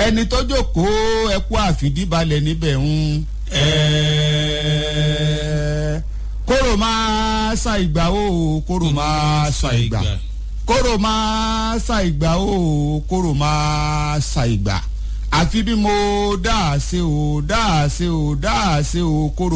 ẹni tó jókòó ẹkú àfìdíbalẹ̀ níbẹ̀ ń ẹ kóró máa sa ìgbà o kóró máa sa ìgbà kóró máa sa ìgbà o kóró máa sa ìgbà àfi bí mo dáa ṣe o dáa ṣe o dáa ṣe o kóró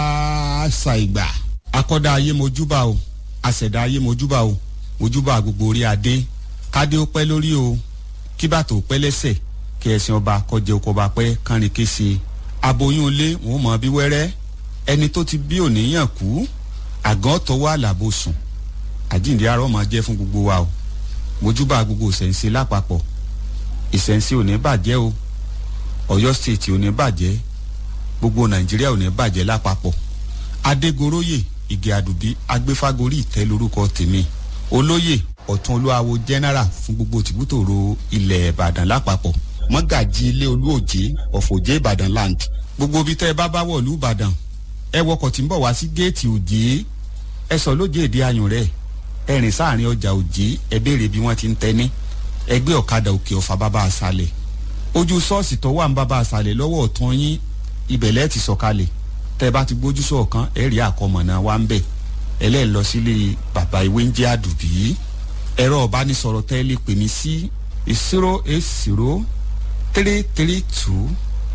máa sa ìgbà. akọ́dá ayé mojúbà o àṣẹ̀dá ayé mojúbà o mojúbà gbogbo orí adé kádé ó pẹ́ lórí o kí bàtò pẹ́ lẹ́sẹ̀ kí ẹ̀sìn ọba kọjá oko ọba pẹ́ kánrin kése aboyún ilé wọn mọ bí wẹ́rẹ́ ẹni tó ti bí òníyàn kú àgàn tọwọ́ àlàbò sùn àjíǹde arọ́ máa jẹ́ fún gbogbo wa o mojúbà gbogbo ìṣẹ̀ǹsẹ̀ lápapọ̀ ìṣẹ̀ǹsẹ̀ ò ní bàjẹ́ o ọ̀yọ́ stéètì ò ní bàjẹ́ gbogbo nàìjíríà ò ní bàjẹ́ lápapọ̀ adégoróyè ìgè àdùbí agbéfágorí ìtẹ́ lórúkọ tèmi olóyè ọ̀tún olúwawo general fún gbogbo tìbútòrò ilẹ̀ ìbàdàn lápapọ̀ mọ́gàjì ilé olúòjé ọ̀fọ̀jẹ́ ìbàdàn land gbogbo ibi tẹ́ ẹ bá bá wọ̀lú ìbàdàn ẹ wọkọ̀ tí ń bọ̀ wá sí géètì òjé ẹ sọ lóje èdè ayùn rẹ̀ ẹ rìn sáàrin ọjà òjé ẹ béèrè bí wọ́n ti ń tẹ́ni ẹgbẹ́ ọ̀kadà òkè ọ̀fà bàbá àṣàlẹ̀ ojú ṣọ́ọ̀ṣì tó wà ń bàbá àṣàlẹ̀ lọ́wọ́ ọ̀tún yín ibẹ̀lẹ́ ti sọ̀kalẹ̀ tẹ́ ẹ bá ti gbójú sọ̀kan ẹ rí àkọmọ̀nà wa ń bẹ̀ ẹlẹ́ẹ̀ lọ sílé bàbá ìwé ń jẹ́ àdùbí ẹ̀rọ ọ̀bánisọ̀rọ̀ tẹ́ lè pè mí sí zero eight zero three three two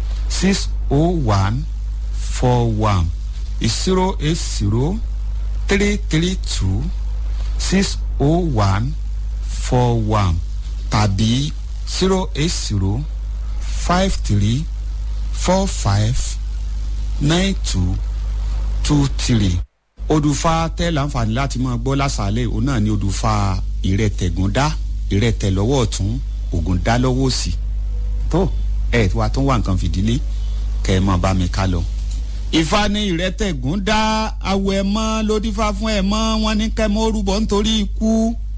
six oh one four one zero eight zero three three two six oh one four one tàbí zero eight zero five three four five nine two two three odùfà tẹ́ láǹfààní láti máa gbọ́ lásàálẹ̀ òun náà ni odùfà ìrẹtẹ̀gúndá ìrẹtẹ̀ lọ́wọ́ ọ̀tún ògùn dá lọ́wọ́ òsì tó ẹ̀ wá tó wà nǹkan fìdílé kẹ́ ẹ mọ̀ bá mi ká lọ. ìfà ni ìrẹtẹ̀gún dá awọ ẹ̀ mọ́ lódìfà fún ẹ̀ mọ́ wọn ní kẹ́ mọ́ orúbọ nítorí ikú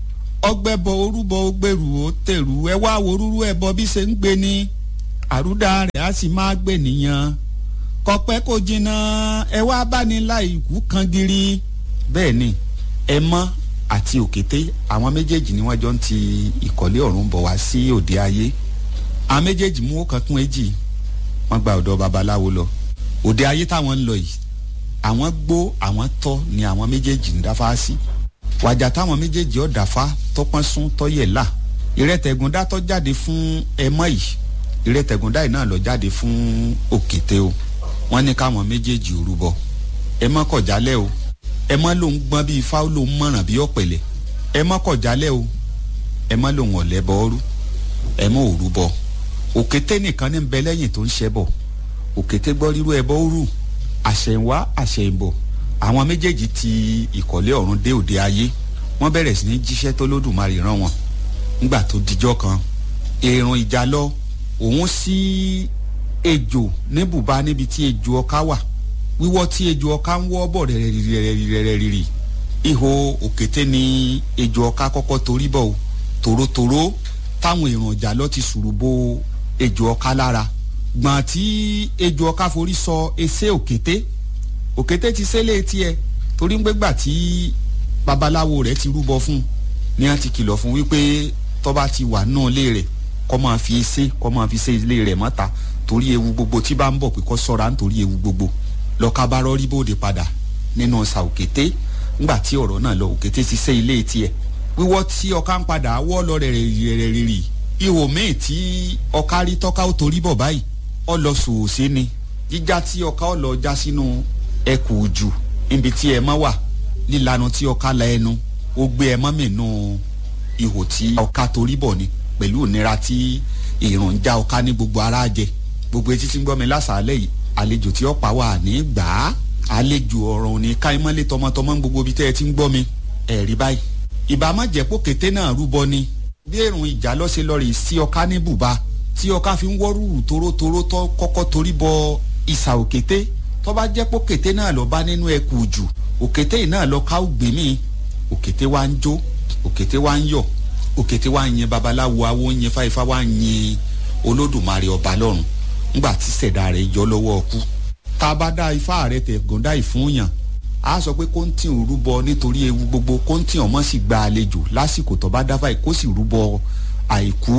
ọgbẹ́bọ orúbọ ògbèrú ó tèrú ẹ wá worúrú ẹ̀ bọ bí ṣe ń gbé ni àrúdà rẹ̀ á sì máa gbé nìyẹn kọpẹ́ kò jìnnà ẹ wá bá ní láì ikú kan giri bẹ́ẹ̀ ni ẹ mọ́ àti òkété àwọn méjèèjì ni wọ́n jọ ń ti ìkọ̀lé ọ̀run bọ̀ wá sí òde ayé àwọn méjèèjì mú ọkàn kún èjì wọ́n gba ọ̀dọ̀ babaláwo lọ òde ayé táwọn ń lọ yìí àwọn gbó àwọn tọ́ ni àwọn méjèèjì ń dáfá sí wàjà táwọn méjèèjì ọ̀ dáfá tọpọ́n sún tọ́yẹ̀ là ìrẹ́tẹ̀gúndá tó jáde fún ẹmọ́ yìí ìrẹ́tẹ̀gúndá yìí náà lọ jáde fún òkété o wọ́n ní káwọn méjèèjì ò rúbọ ẹ mọ́ kọ̀ jálẹ̀ o ẹ mọ́ lòun gbọ́n bíi ifá ó lòun mọ̀ràn bíi ọ̀pẹ̀lẹ̀ ẹ mọ́ kọ̀ jálẹ̀ o ẹ mọ́ lòun ọ̀lẹ́ bọ́ ọ́rú ẹ mọ́ òru bọ òkété nìkan ní bẹ lẹ́yìn tó ń ṣẹ bọ̀ òkété gbọ́ rírú ẹbọ òru àṣẹ̀wá àṣẹ̀bọ̀ àwọn méjèèjì ti ìkọ̀lé ọ̀run dé òde ayé wọ́n bẹ̀rẹ̀ sí ní jíṣẹ́ tó lódùmarè rán wọn nígbà tó dijọ́ kan èrùn ìjà lọ òun sí ejò ní bùbá níbi tí ejò ọká wà wíwọ́ tí ejò ọká ń wọ́ bọ̀ rẹ̀rẹ̀rẹ̀rẹ̀rẹ̀rẹ̀ ihò òkété ni ejò ọká kọ́kọ́ torí bọ̀ o tòrótòró táwọn èrò ọjà lọ ti sùrù bo ejò ọká lára gbọ̀n tí ejò ọká forí sọ ẹsẹ̀ òkété òkété ti sẹ́lẹ̀ tiẹ̀ torí ń gbégbà tí babaláwo rẹ̀ ti rúbọ fún ni wọ́n ti kìlọ̀ fún wípé tọ́ba ti wà náà lé rẹ̀ kọ́ máa fi ẹsẹ̀ kọ́ máa fi ṣe ilé rẹ̀ mọ́ta torí ewu gbogbo tí bá ń bọ̀ pé kọ́ sọ́ra nítorí ewu gbogbo lọ́ka bá rọ́rí bóde padà nínú ọ̀sà òkété ńgbà tí ọ̀rọ̀ náà lọ òkété ti ṣe ilé tiẹ̀ wíwọ́ tí ọká ń padà wọ́ lọ rẹ̀ rẹ̀ rẹ̀ rì ihò míì tí ọká rí tọ́ka ó torí bọ̀ báyìí ọ lọ sòòsé ni jíjá tí ọká ọ lọ já sínú ẹkù jù níbi tí ẹ mọ́ wà lílanu tí ọká la ẹnu ó gbé ẹ mọ́ mìínú ihò tí ọká torí bọ̀ ni pẹ̀lú ìnira tí ìrùn já ọká ní gbogbo ara jẹ gbogbo etí tí ń gbọ́ mi lásàálẹ̀ yìí àlejò tí ọ̀pá wà ní gbà á àlejò ọ̀rọ̀ ní káímọ́lé tọmọtọmọ ń gbogbo ibi tẹ́ ẹ ti ń gbọ́ mi ẹ̀rí báyìí ìbámu jẹ́pọ̀ kété náà rúbọ ni bí èrùn ìjà lọ́sẹ̀ lọ́ọ̀rì sí ọká ní bùbá tí ọká fi ń wọ́rùrù torótoró tó kọ́kọ́ torí bọ ìsà òkété tó bá jẹ́pọ̀ kété náà lọ bá nínú ẹkù jù òkété yìí náà lọ ká ògbé mi òkété wa ń jó òkété wa ń yọ̀ òkété wa ń yin babaláwo awo ń yin fáifá wa ń yin olódùmarè ọba lọ́run ńgbà tí sẹ̀dá rẹ̀ yọ lọ́wọ́ ọkú tá a bá dá ifá rẹ̀ tẹ̀ gọ́ndá ìfúnyàn a sọ pé kóńtì ń rúbọ nítorí ewu gbogbo kóńtì ọmọ sì gba àlejò lásìkò tó bá dáfà kó sì rúbọ àìkú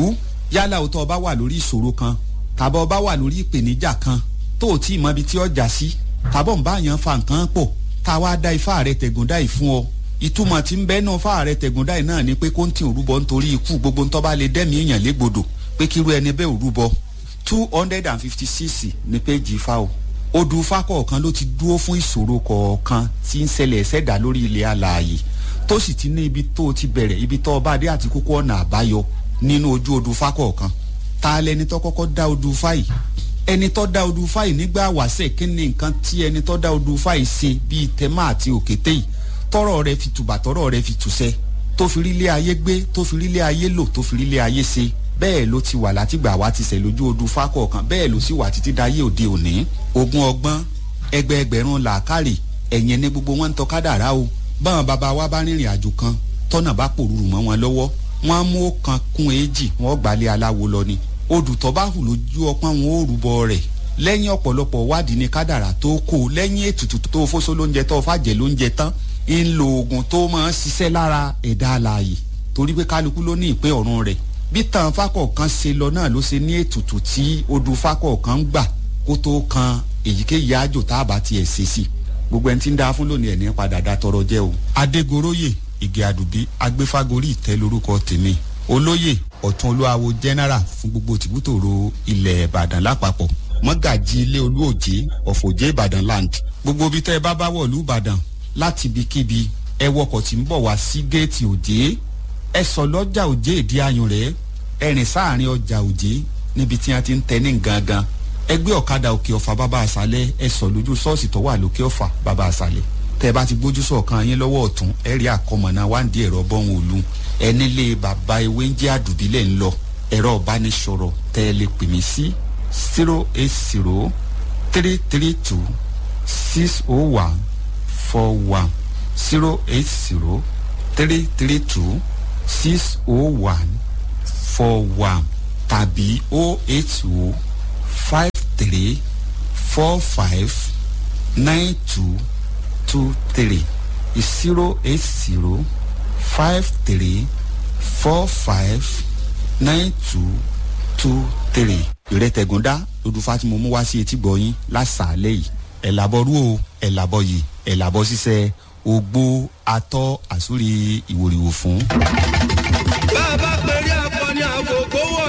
yálà o tó o bá wà lórí ìṣòro kan tàbí o bá wà lórí ìpèníjà kan tó o tí ì mọ ibi tí ọjà sí tàbọ̀ ń bá yàn fa nǹkan pọ̀ tá a wá dá ifá rẹ tẹ̀gúndá yìí fún ọ ìtumọ̀ tí ń bẹ́ẹ̀ náà fá rẹ tẹ̀gúndá yìí náà ni pé kó ń tì òrúbọ nítorí ikú gbogbo ńtọ́ bá lè dẹ́mi èèyàn légbodò pé kírú ẹni bẹ́ẹ̀ òrúbọ two hundred and fifty six ní péjì ifá o odù ifá kọ̀ọ̀kan ló ti dúró fún ìṣòro kọ̀ọ̀kan tí ń ṣẹlẹ̀ ṣẹ̀dá lórí ilẹ̀ alààyè tó sì ti ní ibi tó ti bẹ̀rẹ̀ ibi tó ọba adé àti kókó ọ̀nà àbáyọ nínú ojú odù ifá kọ̀ọ̀kan ta lẹni tó kọ́kọ́ dá odù ifá yìí ẹni tó dá odù ifá yìí nígbà wàṣẹ kí ni nǹkan tí ẹni tó dá odù ifá yìí ṣe bíi tẹmá àti òkété yìí tọrọ rẹ fi tùbà tọrọ rẹ fi tùṣẹ tó fi rí ilé ayé gbé tó fi rí ilé ayé lò tó fi rí ilé ayé ṣe bẹ́ẹ̀ ló ti wà látìgbà wá ti ṣẹ̀ lójú odù ifá kọ̀ọ̀kan bẹ́ẹ̀ ló sì wà títí dayé òde òní ogún ọgbọ́n ẹgbẹẹgbẹ̀rún làákàrè ẹ̀yìn ní gbogbo wọn ń tọ́ kádàrá o báwọn bàbá wa bá rìnrìn àjò kan tọ́nà bá pòrúurú mọ́ wọn lọ́wọ́ wọ́n á mú ọ̀kan kún èjì wọ́n gbalẹ̀ aláwo lọ ni odù tó bá hù lójú ọpọ́n wọn ó rúbọ rẹ̀ lẹ́yìn ọ̀pọ̀lọpọ̀ wádìí ní kádàrá tó kó lẹ́yìn ètùtù tó fóso lóúnjẹ tó fàjẹ́ lóúnjẹ tán ń lo oògùn tó máa ń ṣiṣẹ́ lára ẹ̀dá alààyè torí pé kálukú ló ní ìpín ọ̀run rẹ̀ bí tàn fákọ̀ọ̀kan ṣe lọ náà ló ṣe ní ètùtù tí odù fákọ̀ọ̀kan ń gbà kó tó kan èyíkéyìí àjò tá a bá tiẹ̀ ṣe sí gbogbo ẹni tí ń dá fún lónìí ẹ̀ ní padà dá tọrọ jẹ́ o. adégoróyè ìgè àdùbí agbéfágorí ìtẹ́ lórúkọ tèmi olóyè ọ̀tún olúwawo general fún gbogbo tìbútòrò ilẹ̀ ìbàdàn lápapọ̀ mọ́gàjì ilé olúòjé ọ̀fọ̀jẹ́ ìbàdàn land gbogbo ibi tẹ́ ẹ bá bá wọ̀lú ìbàdàn láti ibikíbi ẹ wọkọ̀ tí ń bọ̀ wá sí géètì òjé ẹ sọ lọ́jà òjé ìdí ayùn rẹ̀ ẹ rìn sáàrin ọjà òjé níbi tí wọ́n ti ń tẹ ní gangan ẹgbẹ́ ọ̀kadà òkè ọ̀fà bàbá àṣálẹ̀ ẹ sọ lójú ṣọ́ọ̀ṣì tó wà lókè ọ̀fà bàbá àṣálẹ̀ tẹ́ ẹ bá ti gbójú sọ̀kan yín lọ́wọ́ ọ̀tún ẹ rí àkọmọ̀nà wáǹdí ẹ̀rọ bọ́hùn òlu ẹni lé bàbá ewé ń jẹ́ àdùbílẹ̀ ń lọ ẹ̀rọ ìbánisọ̀rọ̀ tẹ́ ẹ lè pè mí sí zero eight zero three three two six oh one four one zero eight zero three three two six oh one four one tàbí oh eight oh five three four five nine two two three zero eight zero five three four five nine two two three. ìrètẹ̀gúndá lódùfá tí mo mú wá sí etí gbọ̀yìn lásàálẹ̀ yìí ẹ̀ làbọ̀ rú o ẹ̀ làbọ̀ yìí ẹ̀ làbọ̀ ṣiṣẹ́ ogbó atọ́ àsúrí ìwòrìwò fún. bá a bá pèrè akọni àkókò wọ̀